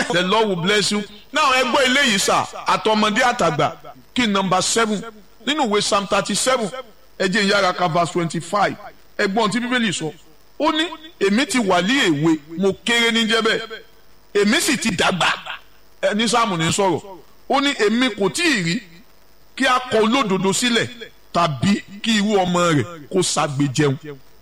the lord will bless you now ẹ gbọ́ eléyìí sà àtọmọdé àtàgbà kí nọmba seven nínú ìwé psalm thirty seven ẹ jẹ́ ìyára ka verse twenty five ẹgbọ́n tí bíbélì sọ ó ní èmi ti wà ní èwe mo kéré ní jẹ́bẹ̀ èmi sì ti dàgbà ẹni sáàmù ní sọ̀rọ̀ ó ní èmi kò tí ì rí kí a kọ olódodo sílẹ̀ tàbí kí irú ọmọ rẹ̀ kó ṣagbe jẹun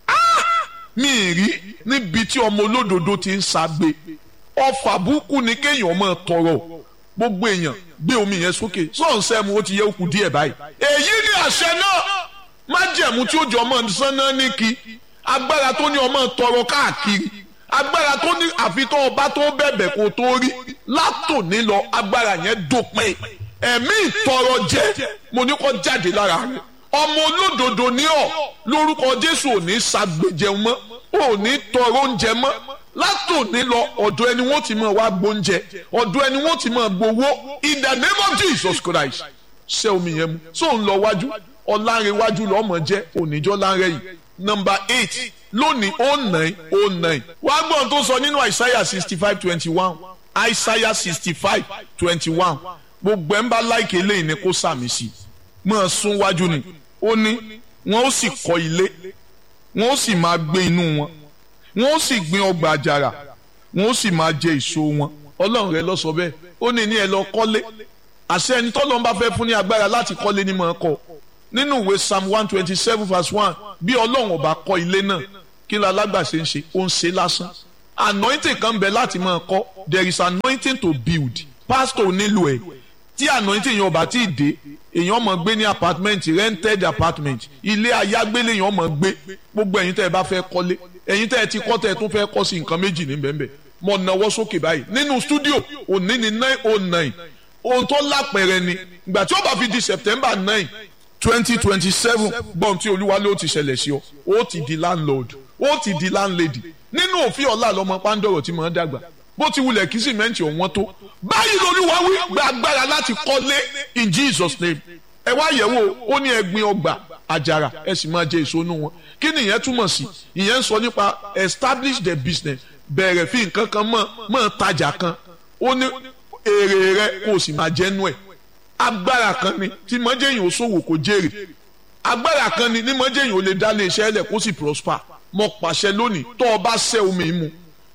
mi ì rí níbi tí ọmọ olódodo ti ń ṣagbe ọfà burúkú ni kéèyàn máa tọrọ gbogbo èèyàn gbé omi yẹn sókè sọ̀nsẹ́ mu ó ti yẹ òkú díẹ̀ báyìí èyí ni àṣẹ náà májẹ̀mú tí ó jọ ọmọ sánná ní kí agbára tó ní ọmọ tọrọ káàkiri agbára tó ní àfitọ́ ọba tó bẹ̀bẹ̀ kó tó rí látòní lọ agbára yẹn dópin ẹ̀mí ìtọrọ jẹ mo ní kó jáde lára rẹ ọmọ olódodo ní ọ lórúkọ jésù ò ní ṣàgbéjẹun mọ́ ò ní tọrọ oúnjẹ mọ́ látòní lọ ọ̀dọ̀ ẹni wọ́n ti máa wá gbóúnjẹ ọ̀dọ̀ ẹni wọ́n ti máa gbowó in the name of jesus christ ṣé omi yẹn mu tó ń lọ wájú ọ̀làǹrẹ̀wájú lọ́mọ jẹ́ oníjọ́ láǹrẹ̀ yìí number eight lónìí oh nine oh nine wá gbọ́n tó sọ nínú àìsáyà sixty five twenty one àìsáyà sixty five twenty one gbogbo ẹ̀ ń bá láìkè eléyìí ni kó sàmì sí máa sún wájú ni ó ní wọn ó sì kọ́ ilé wọn ó sì máa gbé inú wọn wọn ó sì gbin ọgbà àjàrà wọn ó sì máa jẹ èso wọn ọlọ́run rẹ lọ sọ bẹ́ẹ̀ ó ní ní ẹ lọ kọ́lé àṣẹ ẹni tọ́lọ́run bá fẹ́ fún ní agbára láti kọ́lé ní máa kọ́ nínú ìwé psalm one twenty seven verse one bí ọlọ́run ọba kọ́ ilé náà kí ló alágbàṣe ń ṣe ó ń ṣe lásán anointing kan bẹ láti máa kọ́ there is anointing to build pastor nílò ẹ̀ tí anointing yẹn ọba tí ì dé èèyàn mọ̀ gbé ní apartment rented apartment ilé ayágbélé èèyàn mọ̀ gbé gbogbo ẹ̀yin tẹ́ ẹ bá fẹ́ kọ́lé ẹ̀yin tẹ́ ẹ ti kọ́ tẹ́ ẹ tún fẹ́ kọ́ sí nǹkan méjì ní bẹ́ẹ̀ bẹ́ẹ̀ mo nawọ́ sókè báyìí nínú studio òní ní nine oh nine ohun tó lápẹ̀rẹ̀ ni ìgbà tí ó bá fi di september nine twenty twenty seven gbọ́n tí olúwa ló ti ṣẹlẹ̀ sí ọ ó ti di landlord ó ti di landlady nínú òfin ọ̀la lọ́mọ pàǹdọ̀rọ̀ tí mo ń dàgbà bó ti wulẹ̀ kí sìmẹ́ǹtì ọ̀wọ́n tó báyìí lolúwa wí gba agbára láti kọ́lé in jesus name ẹ wá yẹ̀wò ó ní ẹgbin ọgbà àjàrà ẹ sì máa jẹ èso inú wọn kí ni ìyẹn túmọ̀ sí ìyẹn ń sọ nípa establish the business bẹ̀rẹ̀ fi nǹkan kan mọ̀ mọ̀ tajà kan ó ní èrè rẹ kó o sì máa jẹ́nu ẹ̀ agbára kan ni tí mọ́jẹ́yìn ó ṣòwò kó jèrè agbára kan ni ní mọ́jẹ́yìn ó lè dá lé iṣẹ́ lẹ̀ kó sì prosper mo pàṣẹ lónìí tó o bá ṣẹ́ omi mu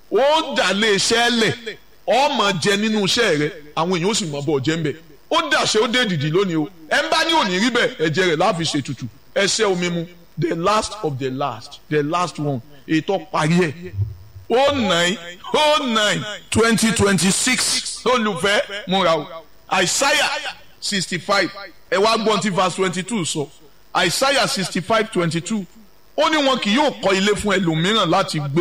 ó dà lé iṣẹ́ lẹ̀ ọmọ jẹ nínú iṣẹ́ rẹ àwọn èèyàn ó sì mọ̀ bọ̀ jẹ́ ń bẹ̀ ó dàṣẹ ó dé dìdì lónìí o ẹ ń bá ní òní rí bẹ́ẹ̀ ẹ̀jẹ̀ rẹ̀ láfi ṣètùtù ẹ ṣẹ́ omi mu the last of the last the last one ètò parí ẹ̀ oh nine oh nine twenty twenty six olùfẹ́ múra o àìsáyà sixty five ẹ wá gbọ́n tí verse twenty two sọ àìsáyà sixty five twenty two ó ní wọn kì yóò kọ́ ilé fún ẹlòmíràn láti gbé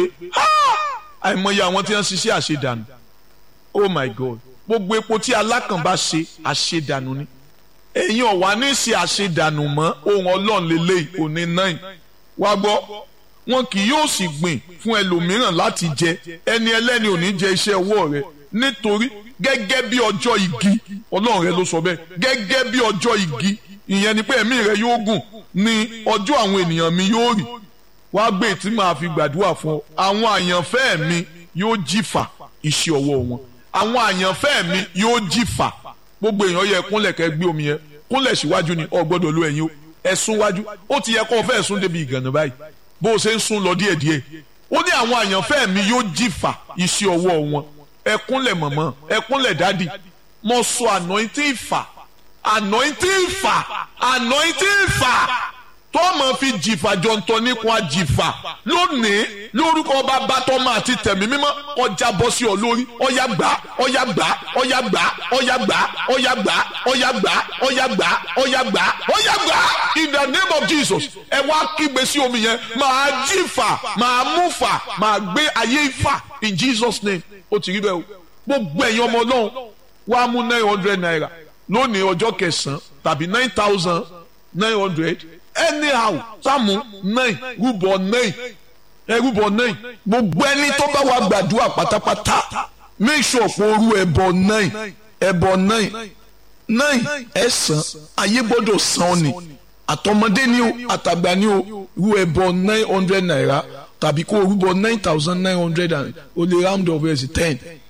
àìmọye àwọn tí wọ́n ṣiṣẹ́ àṣedànù oh my god gbogbo epo tí alákàn bá ṣe àṣedànù ni ẹ̀yin ọ̀wá ní ṣe àṣedànù mọ́ ohun ọlọ́run lélẹ́yìí òní náà wá gbọ́ wọn kì yóò sì gbìn fún ẹlòmíràn láti jẹ ẹni ẹlẹ́ni ò ní jẹ iṣẹ́ ọwọ́ rẹ nítorí gẹ́gẹ́ bí ọjọ́ igi ọlọ́run rẹ ló sọ bẹ́ẹ̀ gẹ́gẹ́ bí ọjọ́ igi ìyẹn ni pé ẹ̀mí rẹ yóò gùn ní ọjọ́ àwọn ènìyàn mi yóò rí wàá gbé tí màá fi gbàdúrà fún ọ àwọn àyànfẹ́ mi yóò jìfà iṣẹ́ ọwọ́ wọn àwọn àyànfẹ́ mi yóò jìfà gbogbo èèyàn yẹ kúnlẹ̀ kẹ́ gbé omi yẹn kúnlẹ̀ síwájú ni ọ gbọ́dọ̀ lo ẹ̀yin o ẹ̀sùn wájú ó ti yẹ kó o fẹ́ sún débi ìgànnà báyìí bó o ṣe ń sún lọ díẹ̀díẹ̀ ó ní àwọn àyànfẹ́ mi yóò jìfà iṣẹ́ ọwọ́ wọn ẹkúnlẹ̀ mọ̀mọ́ ẹkúnlẹ̀ dádì mo sọ anointing ìfà anointing ìfà anointing ìfà tó máa fi jìfà jọ̀ǹtọ̀ nípò àjìfà lónìí lórúkọ bàbá tọ́mọ àti tẹ̀mí mímọ́ ọjà bọ́ sí ọ lórí ọyà gbà ọyà gbà ọyà gbà ọyà gbà ọyà gbà ọyà gbà ọyà gbà ọyà gbà ọyà gbà in the name of Jesus ẹ wá kígbe sí omi yẹn máa jìfà máa múfà máa gbé ayé ìfà in Jesus name ó ti rí bẹ́ẹ̀ o gbogbo ẹ̀yin ọmọ ọlọ́run wàá mú nine hundred naira lónìí ọjọ́ kẹsàn-án tàbí nine thousand nine hundred anyhow sáàmù nine rúbọ nine ẹ rúbọ nine gbogbo ẹni tó bá wà gbàdúrà pátápátá make sure pé orú ẹbọ nine ẹbọ nine nine ẹsàn ayé gbọ́dọ̀ san ni àtọmọdé ni o àtàgbà ni o rú ẹbọ nine hundred naira tàbí kó rúbọ nine thousand nine hundred and o lè round up ẹ̀ sí ten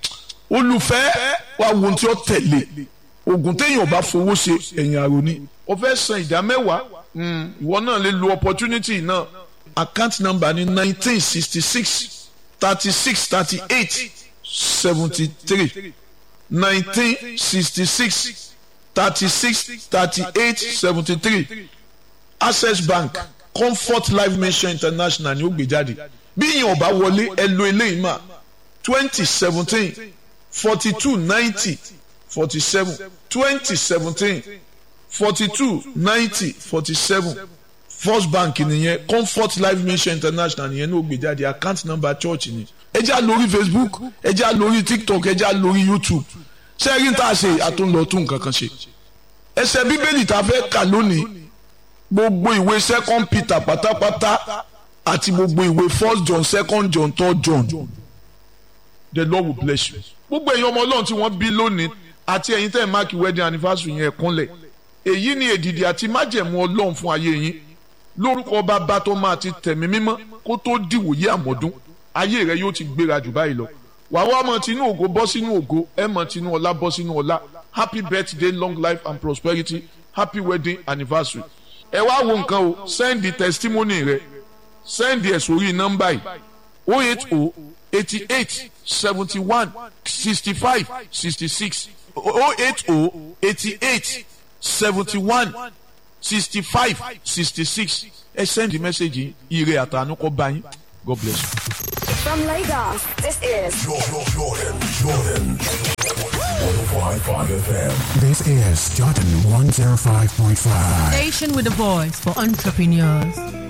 olùfẹ́ wa wo ohun tí ó tẹ̀lé oògùn téèyàn bá fowó ṣe ẹ̀yìn àrò ni o fẹ́ san ìdá mẹ́wàá ìwọ náà lè lo opportunity náà account number ni nineteen sixty six thirty six thirty eight seventy three nineteen sixty six thirty six thirty eight seventy three access bank comfort life mission international ni ó gbé jáde bí yìnyín ọba wọlé ẹ lo eléyìí mà twenty seventeen forty two ninety forty seven twenty seventeen forty two ninety forty seven first bank nìyẹn comfort life mission international nìyẹn ní ó gbé jáde account number church ni ẹ já lórí facebook ẹ já lórí tiktok ẹ já lórí youtube sẹ́yìn tá a ṣe àtúnlọ tún nǹkan kan ṣe ẹsẹ̀ bíbélì tá a fẹ́ kà lónìí gbogbo ìwé second peter pátápátá àti gbogbo ìwé first john second john third john the lord will bless you gbogbo ẹ̀yin ọmọ ọlọ́run tí wọ́n bí lónìí àti ẹ̀yin tẹ́ ẹ̀ máàkì wedding anniversary yẹn kúnlẹ̀ èyí ni èdìdì àti májẹ̀mú ọlọ́run fún ayé yín lórúkọ bàbá tó máa ti tẹ̀mí mímọ́ kó tó dìwòye àmọ́dún ayé rẹ yóò ti gbéra jù báyìí lọ wàá wá mọ tinú ògo bọ́ sínú ògo ẹ mọ tinú ọlá bọ́ sínú ọlá happy birthday long life and prosperity happy wedding anniversary ẹ wá wo nǹkan o send the testimony rẹ send ẹ sórí nọ́mbà yìí o eight o eighty eight seventy one sixty five sixty six o eight o eighty eight seventy one sixty five sixty six ẹ send the message yìí ire àtànú kọ́ bá yín God bless you. From Lagos, this is Jordan, Jordan, Jordan. 105.5 FM. This is Jordan 105.5. Station with a voice for entrepreneurs.